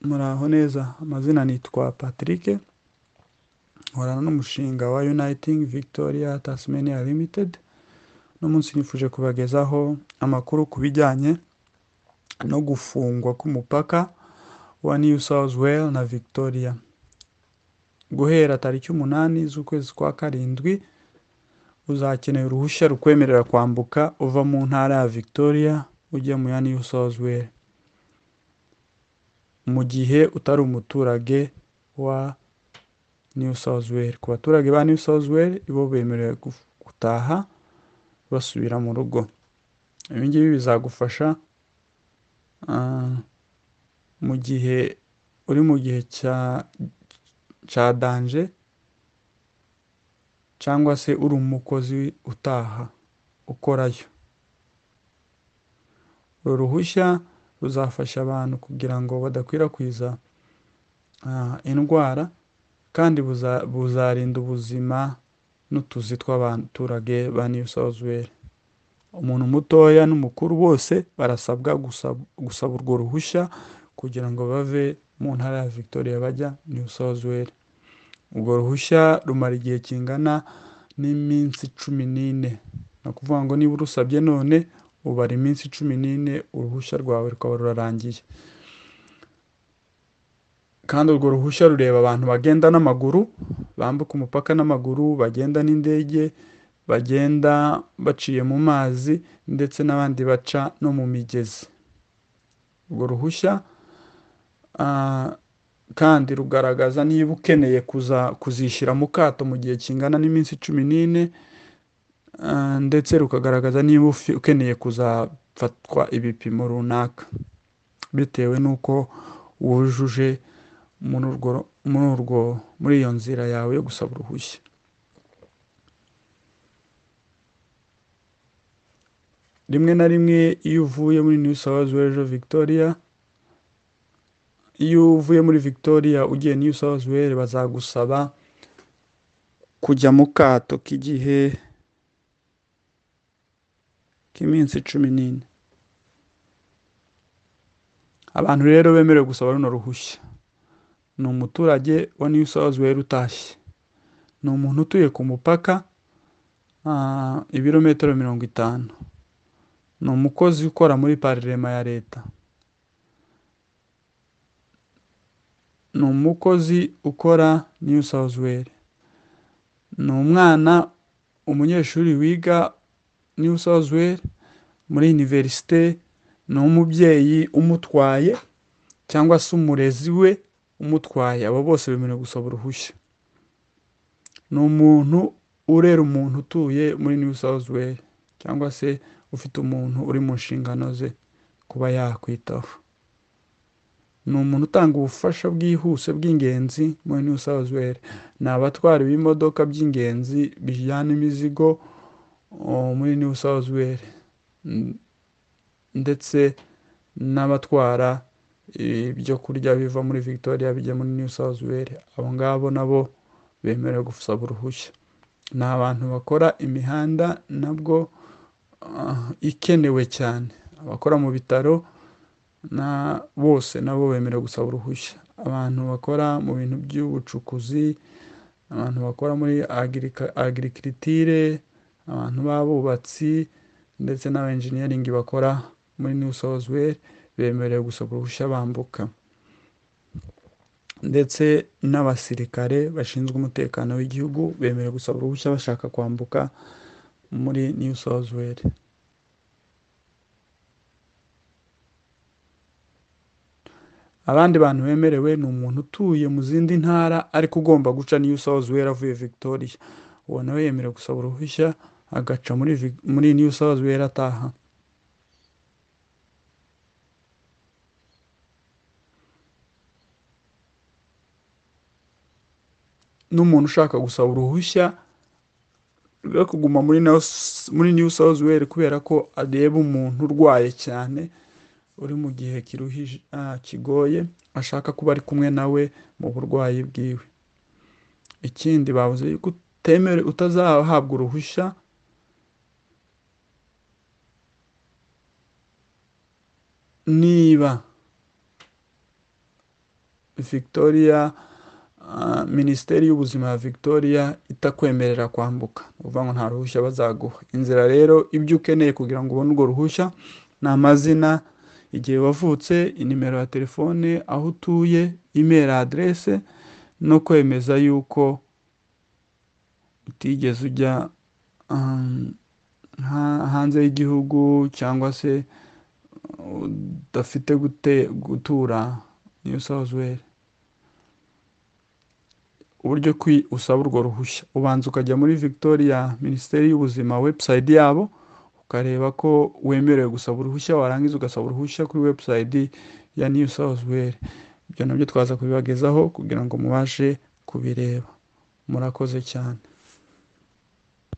muraho neza amazina nitwa Patrick nkorana n'umushinga wa Uniting Victoria Tasmania Limited uno munsi nifuje kubagezaho amakuru ku bijyanye no gufungwa k'umupaka wa New South Wales na Victoria guhera tariki umunani z'ukwezi kwa karindwi uzakenera uruhushya rukwemerera kwambuka uva mu ntara ya Victoria ujya mu ya New South Wales mu gihe utari umuturage wa New South Wales ku baturage ba New South Wales bo bemerewe gutaha basubira mu rugo ibi ngibi bizagufasha ah, mu gihe uri mu gihe cya cya danje cyangwa se uri umukozi utaha ukorayo uru ruhushya ruzafasha abantu kugira ngo badakwirakwiza ah, indwara kandi buza- buzarinda ubuzima n'utuzi tw'abaturage ba New South Wales umuntu mutoya n'umukuru bose barasabwa gusab- gusaba urwo ruhushya kugira ngo bave mu ntara ya Victoria bajya New South Wales urwo ruhushya rumara igihe kingana n'iminsi cumi n'ine ni ukuvuga ngo niba urusabye none ubara iminsi cumi n'ine uruhushya rwawe rukaba rurarangiye kandi urwo ruhushya rureba abantu bagenda n'amaguru bambuka umupaka n'amaguru bagenda n'indege bagenda baciye mu mazi ndetse n'abandi baca no mu migezi urwo ruhushya ah, kandi rugaragaza niba ukeneye kuza kuzishyira mu kato mu gihe kingana n'iminsi cumi n'ine ah, ndetse rukagaragaza niba ufi- ukeneye kuzafatwa ibipimo runaka bitewe n'uko wujuje muri urwo muri urwo muri iyo nzira yawe yo gusaba uruhushya rimwe na rimwe iyo uvuye muri New South Wales uja Victoria iyo uvuye muri Victoria ugiye New South Wales bazagusaba kujya mu kato k'igihe k'iminsi cumi n'ine abantu rero bemerewe gusaba runo ruhushya ni umuturage wa New South Wales utashye ni umuntu utuye ku mupaka ah, ibirometero mirongo itanu ni umukozi ukora muri parirema ya leta ni umukozi ukora New South Wales ni umwana umunyeshuri wiga New South Wales muri iniverisite ni umubyeyi umutwaye cyangwa se umurezi we umutwaye abo bose bemerewe gusaba uruhushya ni umuntu urera umuntu utuye muri New South Wales cyangwa se ufite umuntu uri mu nshingano ze kuba yakwitaho ni umuntu utanga ubufasha bwihuse bw'ingenzi muri New South Wales ni abatwara b'imodoka by'ingenzi bijyana imizigo o, muri New South Wales N- ndetse n'abatwara ibyo kurya biva muri Victoria bijya muri New South Wales abo ngabo nabo bemerewe gusaba uruhushya ni abantu bakora imihanda nabwo ah, ikenewe cyane abakora mu bitaro na bose nabo bemerewe gusaba uruhushya abantu bakora mu bintu by'ubucukuzi abantu bakora muri agirikritire abantu b'abubatsi ndetse n'abenjiniyaringi bakora muri New South Wales bemerewe gusaba uruhushya bambuka ndetse n'abasirikare bashinzwe umutekano w'igihugu bemerewe gusaba uruhushya bashaka kwambuka muri New South Wales abandi bantu bemerewe ni umuntu utuye mu zindi ntara ariko ugomba guca New South Wales avuye Victoria uwo nawe yemerewe gusaba uruhushya agaca muri Vic- muri New South Wales ataha n'umuntu ushaka gusaba uruhushya rwo kuguma muri Nos- muri New South Wales kubera ko areba umuntu urwaye cyane uri mu gihe kiruhije ah, kigoye ashaka kuba ari kumwe nawe mu burwayi bwiwe ikindi bavuze yuko utemere utazahabwa uruhushya niba victoria minisiteri y'ubuzima ya victoria itakwemerera kwambuka uvuga ngo nta ruhushya bazaguha inzira rero ibyo ukeneye kugira ngo ubone urwo ruhushya ni amazina igihe wavutse inimero ya telefone aho utuye imeri aderese no kwemeza yuko utigeze ujya hanze y'igihugu cyangwa se udafite gutura niyo sawuzweri uburyo usaba urwo ruhushya ubanza ukajya muri victoria minisiteri y'ubuzima webusayidi yabo ukareba ko wemerewe gusaba uruhushya warangiza ugasaba uruhushya kuri webusayidi ya niyu sawuzweri ibyo nabyo twaza kubibagezaho kugira ngo mubashe kubireba murakoze cyane